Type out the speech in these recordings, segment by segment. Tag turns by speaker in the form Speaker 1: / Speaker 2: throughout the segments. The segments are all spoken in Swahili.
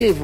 Speaker 1: hivyo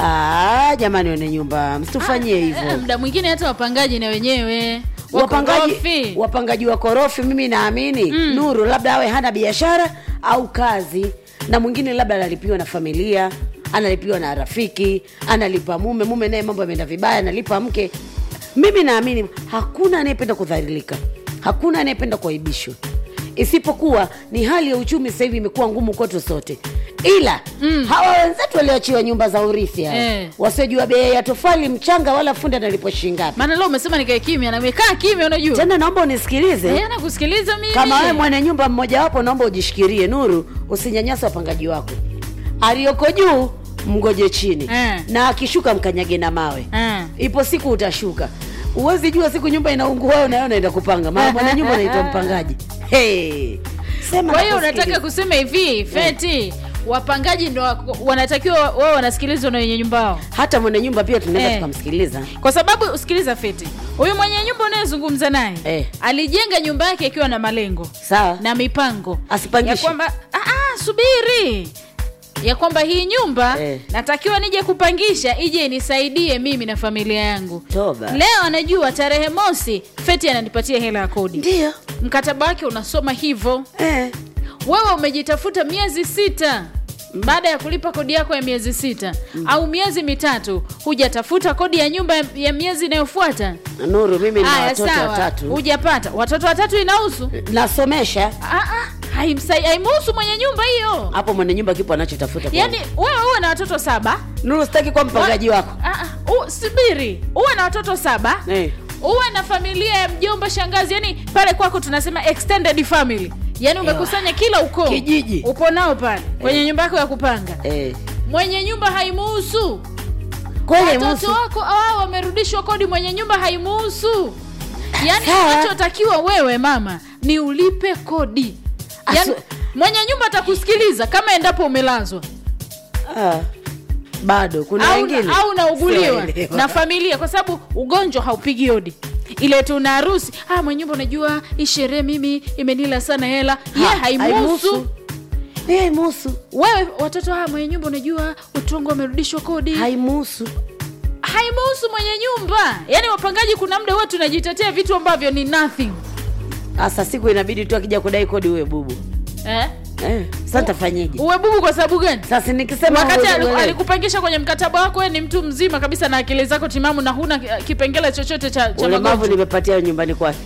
Speaker 1: ah, jamani wene nyumba msitufanyie
Speaker 2: Eh,
Speaker 1: hivyo
Speaker 2: muda mwingine hata wapangaji na wenyewe
Speaker 1: wapangaji
Speaker 2: wakorofi.
Speaker 1: wapangaji wa korofi mimi naamini mm. nuru labda awe hana biashara au kazi na mwingine labda analipiwa na familia analipiwa na rafiki analipa mume mume naye mambo yameenda vibaya analipa mke mimi naamini hakuna anayependa kudhalilika hakuna anayependa kuaibishwa isipokuwa ni hali ya uchumi sasa hivi imekuwa ngumu kwetu sote ila mm. hawa wenzetu walioachiwa nyumba za urithi hawa
Speaker 2: Eh.
Speaker 1: wasiojua bei ya tofali mchanga wala fundi analipwa shingapi
Speaker 2: maana leo umesema nikae kimya na nimekaa kimya unajua
Speaker 1: tena naomba unisikilize
Speaker 2: Eh, nakusikiliza mimi
Speaker 1: kama wewe mwenye nyumba mmojawapo naomba ujishikirie nuru usinyanyasa wapangaji wako aliyoko juu mgoje chini
Speaker 2: Eh.
Speaker 1: na akishuka mkanyage na mawe
Speaker 2: Eh.
Speaker 1: ipo siku utashuka uwezi jua siku nyumba inaungua wewe nayo naenda kupanga maana mwenye nyumba anaitwa mpangaji hey. sema
Speaker 2: kwa hiyo
Speaker 1: nakusikiliza.
Speaker 2: unataka kusema hivi feti wapangaji ndo wako- wanatakiwa wao wanasikilizwa na wenye nyumba wao
Speaker 1: hata mwenye nyumba pia tunaweza
Speaker 2: Eh.
Speaker 1: tukamsikiliza
Speaker 2: kwa sababu usikiliza feti huyu mwenye nyumba unayezungumza naye
Speaker 1: Eh.
Speaker 2: alijenga nyumba yake ikiwa na malengo
Speaker 1: sawa
Speaker 2: na mipango
Speaker 1: Asipangishe.
Speaker 2: ya kwamba "Ah, ah, subiri ya kwamba hii nyumba
Speaker 1: Eh.
Speaker 2: natakiwa nije kupangisha ije inisaidie mimi na familia yangu
Speaker 1: Toba.
Speaker 2: leo anajua tarehe mosi feti ananipatia hela ya kodi
Speaker 1: ndio
Speaker 2: mkataba wake unasoma hivyo
Speaker 1: eh.
Speaker 2: wewe umejitafuta miezi sita baada ya kulipa kodi yako ya miezi sita mm. au miezi mitatu hujatafuta kodi ya nyumba ya, ya miezi inayofuata
Speaker 1: nuru mimi na
Speaker 2: haya
Speaker 1: watoto
Speaker 2: sawa
Speaker 1: watatu
Speaker 2: hujapata watoto watatu inahusu
Speaker 1: nasomesha
Speaker 2: Ah, ah, haimsai- haimuhusu mwenye nyumba hiyo
Speaker 1: hapo mwenye nyumba kipo anachotafuta
Speaker 2: yaani wewe uwe na watoto saba
Speaker 1: nuru sitaki kuwa mpangaji wako
Speaker 2: Ah, ah, u- subiri uwe na watoto saba
Speaker 1: Eh.
Speaker 2: uwe na familia ya mjomba shangazi yani pale kwako tunasema extended family yaani umekusanya kila ukoo
Speaker 1: Kijiji.
Speaker 2: upo nao pale kwenye nyumba yako ya kupanga
Speaker 1: eh.
Speaker 2: mwenye nyumba haimuhusu
Speaker 1: kweli
Speaker 2: watoto
Speaker 1: musu
Speaker 2: wako awao wamerudishwa kodi mwenye nyumba haimuhusu yaani
Speaker 1: Sawa.
Speaker 2: unachotakiwa wewe mama ni ulipe kodi yaani,
Speaker 1: Asu-
Speaker 2: mwenye nyumba atakusikiliza kama endapo umelazwa
Speaker 1: ah. bado kuna
Speaker 2: au,
Speaker 1: wengine
Speaker 2: au unauguliwa
Speaker 1: Siwaelewa.
Speaker 2: na familia kwa sababu ugonjwa haupigi hodi ile tuna harusi ah, mwenye nyumba unajua hii sherehe mimi imenila sana hela ye
Speaker 1: Ha,
Speaker 2: haimuhusu
Speaker 1: Eh, haimuhusu
Speaker 2: wewe watoto ah, mwenye nyumba unajua utongo wamerudishwa kodi
Speaker 1: haimuhusu
Speaker 2: haimuhusu mwenye nyumba yaani wapangaji kuna muda huwa tunajitetea vitu ambavyo ni nothing
Speaker 1: sasa siku inabidi tu akija kudai kodi uwe bubu
Speaker 2: eh?
Speaker 1: eh. sasa ntafanyeje
Speaker 2: uwe bubu kwa sababu gani
Speaker 1: sasa nikisema
Speaker 2: wakati
Speaker 1: uwe-
Speaker 2: aliku-
Speaker 1: uelewe.
Speaker 2: alikupangisha kwenye mkataba wako wewe ni mtu mzima kabisa na akili zako timamu na huna ki- kipengele chochote cha, cha
Speaker 1: ulemavu
Speaker 2: magonjwa
Speaker 1: nimepatia nyumbani kwake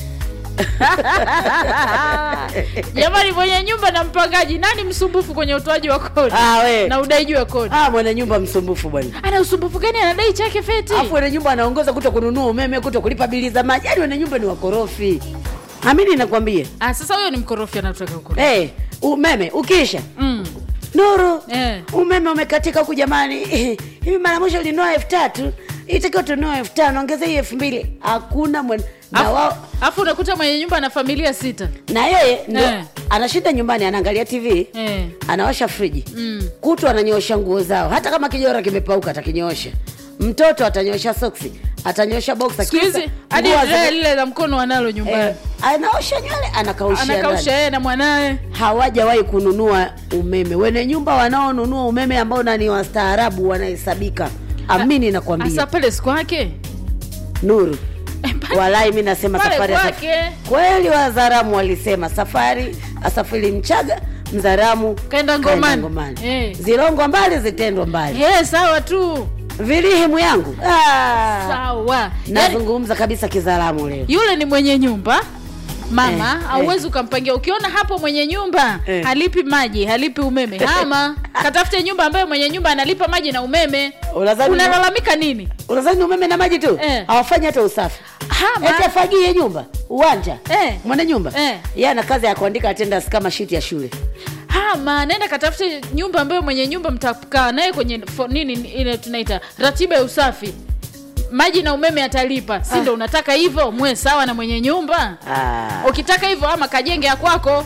Speaker 2: jamani mwenye nyumba na mpangaji nani msumbufu kwenye utoaji wa kodi
Speaker 1: Ah, we.
Speaker 2: na udaiji wa kodi
Speaker 1: ah, mwenye nyumba msumbufu bwana
Speaker 2: ana usumbufu gani anadai chake feti
Speaker 1: alafu wenye nyumba anaongoza kuto kununua umeme kuto kulipa bili za maji yaani wenye nyumba ni wakorofi amini nakwambia
Speaker 2: ah, sasa huyo ni mkorofi anataka ukorofi
Speaker 1: hey, umeme ukisha
Speaker 2: mm.
Speaker 1: nuru
Speaker 2: eh.
Speaker 1: umeme umekatika huku jamani hivi mara mwisho ulinua elfu tatu itakiwa tunua elfu tano ongeza hii elfu mbili hakuna mwen... na,
Speaker 2: Afu-
Speaker 1: wao,
Speaker 2: afu unakuta mwenye nyumba na familia sita
Speaker 1: na yeye ndio
Speaker 2: Eh.
Speaker 1: anashinda nyumbani anaangalia tv
Speaker 2: eh.
Speaker 1: anawasha friji
Speaker 2: mm.
Speaker 1: kutu ananyoosha nguo zao hata kama kijora kimepauka atakinyoosha mtoto atanyoosha soksi atanyoosha boksa
Speaker 2: siku hizi hadi lile lile la mkono wanalo nyumbani
Speaker 1: eh, anaosha nywele anakaushia
Speaker 2: anakausha
Speaker 1: ndani.
Speaker 2: yeye na mwanawe
Speaker 1: hawajawahi kununua umeme wene nyumba wanaonunua umeme ambao nani wastaarabu wanahesabika amini nakwambia
Speaker 2: hasa pale siku yake
Speaker 1: nuru walai mi nasema
Speaker 2: pale
Speaker 1: safari ya saf-
Speaker 2: kwake
Speaker 1: kweli wazaramu walisema safari asafiri mchaga mzaramu
Speaker 2: Kaenda ngomani.
Speaker 1: ngomani.
Speaker 2: Eh.
Speaker 1: zilongwa mbali zitendwa mbali
Speaker 2: Eh, sawa tu
Speaker 1: vilihimu yangu ah.
Speaker 2: sawa yani,
Speaker 1: nazungumza kabisa kizaramu leo
Speaker 2: yule ni mwenye nyumba mama
Speaker 1: Eh,
Speaker 2: hauwezi ukampangia ukiona hapo mwenye nyumba
Speaker 1: Eh.
Speaker 2: halipi maji halipi umeme hama katafute nyumba ambayo mwenye nyumba analipa maji na umeme
Speaker 1: Unadhani-
Speaker 2: unalalamika nini
Speaker 1: unazani umeme na maji tu
Speaker 2: Eh.
Speaker 1: hawafanyi hata usafi
Speaker 2: hama
Speaker 1: eti afagie nyumba uwanja
Speaker 2: Eh.
Speaker 1: mwana nyumba
Speaker 2: Eh.
Speaker 1: yeye ana kazi ya kuandika attendance kama shiti ya shule
Speaker 2: hama nenda katafute nyumba ambayo mwenye nyumba mtakaa naye kwenye fo, nini ile tunaita ratiba ya usafi maji na umeme atalipa si ndo unataka hivyo mwe sawa na mwenye nyumba
Speaker 1: ah.
Speaker 2: ukitaka hivyo ama kajenge ya kwako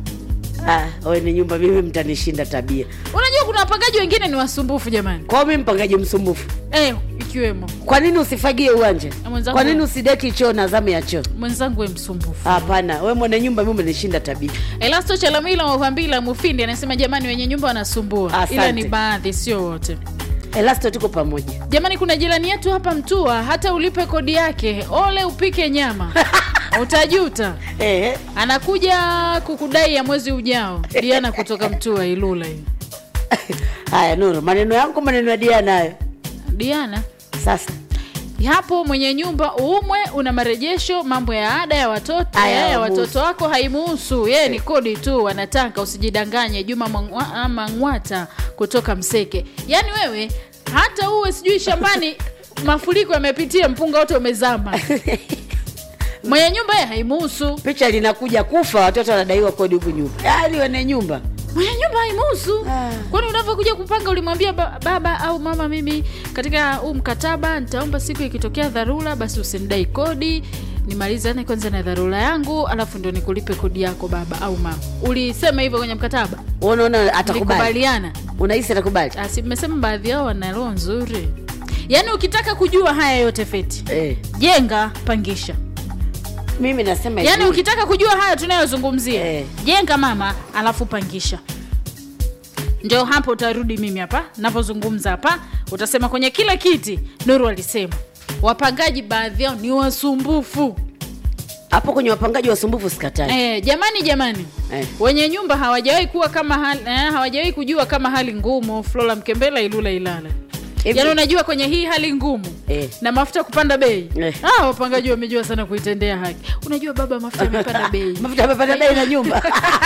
Speaker 1: ah. wewe ni nyumba mimi mtanishinda tabia
Speaker 2: unajua kuna wapangaji wengine ni wasumbufu jamani
Speaker 1: kwao mi mpangaji msumbufu
Speaker 2: eh, ikiwemo
Speaker 1: kwa nini usifagie uwanja
Speaker 2: Na mwenzangu-
Speaker 1: kwa nini usideki choo na zamu ya choo
Speaker 2: mwenzangu we msumbufu
Speaker 1: hapana we mwana nyumba mi umenishinda tabia
Speaker 2: elasto chalamila wahambila mufindi anasema jamani wenye nyumba wanasumbua
Speaker 1: Asante.
Speaker 2: ila ni baadhi sio wote
Speaker 1: elasto tuko pamoja
Speaker 2: jamani kuna jirani yetu hapa mtua hata ulipe kodi yake ole upike nyama utajuta
Speaker 1: eh,
Speaker 2: anakuja kukudai ya mwezi ujao diana kutoka mtua ilula hiyo
Speaker 1: haya nuru maneno yangu maneno ya dia nayo
Speaker 2: diana
Speaker 1: sasa
Speaker 2: hapo mwenye nyumba umwe una marejesho mambo ya ada ya watoto
Speaker 1: Aya,
Speaker 2: ya
Speaker 1: hawamuhusu.
Speaker 2: watoto wako haimuhusu yeye ni kodi tu anataka usijidanganye juma Mangwa- ah, mangwata kutoka mseke yaani wewe hata uwe sijui shambani mafuriko yamepitia mpunga wote umezama mwenye nyumba ye haimuhusu
Speaker 1: picha linakuja kufa watoto wanadaiwa kodi huku nyumba yaani wane nyumba
Speaker 2: mwenye nyumba haimuhusu
Speaker 1: Ah.
Speaker 2: kwani unavyokuja kupanga ulimwambia ba, baba au mama mimi katika huu mkataba nitaomba siku ikitokea dharura basi usinidai kodi nimalizane kwanza na dharura yangu alafu ndo nikulipe kodi yako baba au mama ulisema hivyo kwenye mkataba
Speaker 1: unaona atakubali
Speaker 2: likubaliana
Speaker 1: unahisi atakubali
Speaker 2: asi mmesema baadhi yao wana roho nzuri yaani ukitaka kujua haya yote feti
Speaker 1: eh.
Speaker 2: jenga pangisha
Speaker 1: mimi nasema
Speaker 2: yaani
Speaker 1: hivi.
Speaker 2: ukitaka kujua haya tunayozungumzia
Speaker 1: Eh.
Speaker 2: jenga mama alafu pangisha ndio hapo utarudi mimi hapa napozungumza hapa utasema kwenye kila kiti nuru alisema wapangaji baadhi yao ni wasumbufu
Speaker 1: hapo kwenye wapangaji wasumbufu sikatai
Speaker 2: eh, jamani jamani
Speaker 1: Eh.
Speaker 2: wenye nyumba hawajawahi kuwa kama hali, eh, hawajawahi kujua kama hali ngumu flora mkembela ilula ilala
Speaker 1: Hivi-
Speaker 2: yaani unajua kwenye hii hali ngumu
Speaker 1: Eh.
Speaker 2: na mafuta kupanda bei
Speaker 1: Eh.
Speaker 2: ah, wapangaji wamejua sana kuitendea haki unajua baba mafuta yamepanda bei
Speaker 1: mafuta amepanda bei na nyumba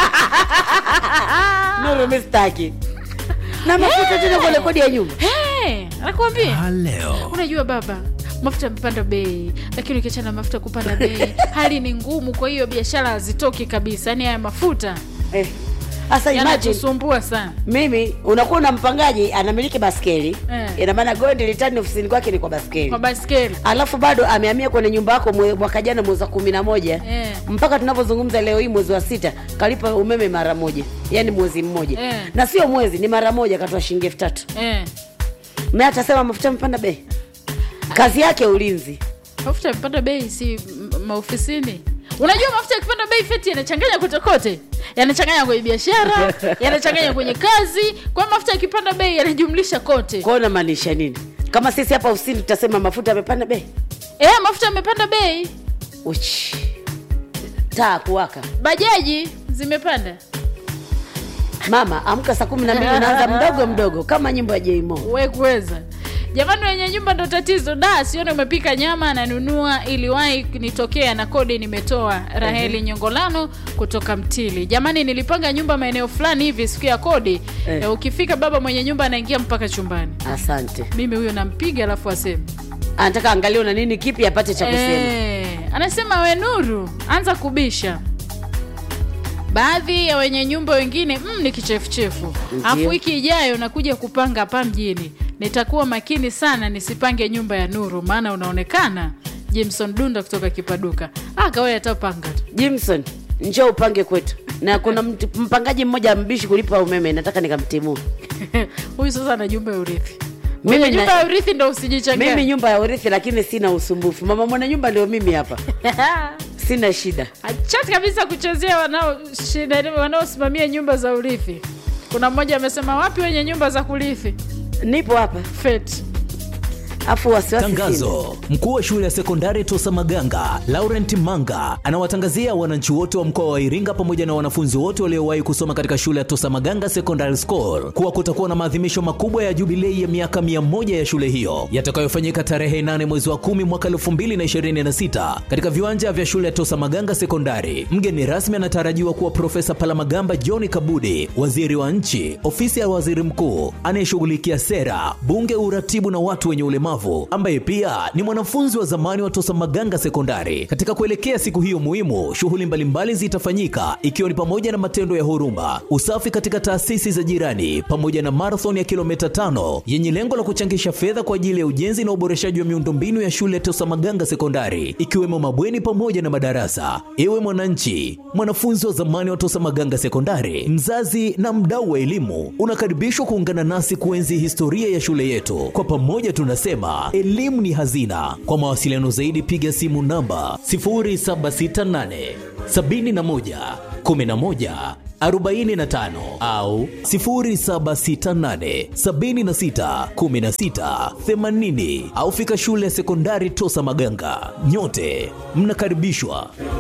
Speaker 1: nuru mistaki na mafuta tena kwa rekodi ya nyumba
Speaker 2: Hey, anakuambia
Speaker 3: leo
Speaker 2: unajua baba mafuta yamepanda bei lakini ukiachana na mafuta kupanda bei hali ni ngumu kwa hiyo biashara hazitoki kabisa yaani haya mafuta
Speaker 1: Eh. sasa imagine
Speaker 2: yanatusumbua sana
Speaker 1: mimi unakuwa na mpangaji anamiliki baskeli
Speaker 2: Eh.
Speaker 1: ina maana gondi litani ofisini kwake ni kwa baskeli
Speaker 2: kwa baskeli
Speaker 1: alafu bado amehamia kwenye nyumba yako mwe- mwaka jana mwezi wa kumi na moja
Speaker 2: Eh.
Speaker 1: mpaka tunavyozungumza leo hii mwezi wa sita kalipa umeme mara moja yaani mwezi mmoja
Speaker 2: Eh.
Speaker 1: na sio mwezi ni mara moja katoa shilingi elfu tatu
Speaker 2: eh.
Speaker 1: me atasema mafuta amepanda bei kazi yake ulinzi
Speaker 2: mafuta yamepanda bei si m- maofisini unajua mafuta yakipanda bei feti yanachanganya kotekote yanachanganya kwenye biashara yanachanganya kwenye kazi kwa hiyo mafuta yakipanda bei yanajumlisha kote
Speaker 1: kwao namaanisha nini kama sisi hapa ofisini tutasema mafuta amepanda bei
Speaker 2: eh, mafuta yamepanda bei
Speaker 1: uchi taa kuwaka
Speaker 2: bajaji zimepanda
Speaker 1: mama amka saa kumi na mbili unaanza mdogo mdogo kama nyimbo ya jeimo
Speaker 2: we kuweza jamani wenye nyumba ndo tatizo da sione umepika nyama ananunua iliwahi nitokea na kodi nimetoa raheli nyongolano kutoka mtili jamani nilipanga nyumba maeneo fulani hivi siku ya kodi
Speaker 1: Eh.
Speaker 2: eh. ukifika baba mwenye nyumba anaingia mpaka chumbani
Speaker 1: asante
Speaker 2: mimi huyo nampiga alafu aseme
Speaker 1: anataka angalia na nini kipi apate cha kusema
Speaker 2: Eh, anasema we nuru anza kubisha baadhi ya wenye nyumba wengine mm, ni kichefuchefu
Speaker 1: Ndio.
Speaker 2: afu wiki ijayo nakuja kupanga hapa mjini nitakuwa makini sana nisipange nyumba ya nuru maana unaonekana jimson dunda kutoka kipaduka akawe atapanga tu
Speaker 1: jimson njoo upange kwetu na kuna mtu- mpangaji mmoja mbishi kulipa umeme nataka nikamtimua
Speaker 2: huyu sasa ana nyumba ya urithi
Speaker 1: Mimi
Speaker 2: mwenye
Speaker 1: na-
Speaker 2: nyumba ya urithi ndo
Speaker 1: mimi
Speaker 2: usijichangia
Speaker 1: nyumba ya urithi lakini sina usumbufu mama mwana nyumba ndio mimi hapa sina shida
Speaker 2: achati kabisa kuchezea wanao- shida- wanaosimamia nyumba za urithi kuna mmoja amesema wapi wenye nyumba za kurithi
Speaker 1: nipo hapa
Speaker 2: feti
Speaker 1: afu wasiwasi sina.
Speaker 3: Tangazo: mkuu wa shule ya sekondari Tosa Maganga Laurent Manga anawatangazia wananchi wote wa mkoa wa Iringa pamoja na wanafunzi wote waliowahi kusoma katika shule ya Tosa Maganga Secondary School kuwa kutakuwa na maadhimisho makubwa ya jubilei ya miaka 100 ya shule hiyo yatakayofanyika tarehe 8 mwezi wa 10 mwaka 2026 katika viwanja vya shule ya Tosa Maganga Sekondari. Mgeni rasmi anatarajiwa kuwa Profesa Palamagamba John Kabudi, waziri wa nchi, ofisi ya waziri mkuu anayeshughulikia sera, bunge, uratibu na watu wenye ulemavu, ambaye pia ni mwanafunzi wa zamani wa Tosa Maganga Sekondari. Katika kuelekea siku hiyo muhimu, shughuli mbalimbali zitafanyika ikiwa ni pamoja na matendo ya huruma, usafi katika taasisi za jirani, pamoja na marathon ya kilomita tano yenye lengo la kuchangisha fedha kwa ajili ya ujenzi na uboreshaji wa miundombinu ya shule ya Tosa Maganga Sekondari, ikiwemo mabweni pamoja na madarasa. Ewe mwananchi, mwanafunzi wa zamani wa Tosa Maganga Sekondari, mzazi na mdau wa elimu, unakaribishwa kuungana nasi kuenzi historia ya shule yetu. Kwa pamoja tunasema elimu ni hazina. Kwa mawasiliano zaidi, piga simu namba 0768 71 11 45 au 0768 76 16 80 au fika shule ya sekondari Tosa Maganga. Nyote mnakaribishwa.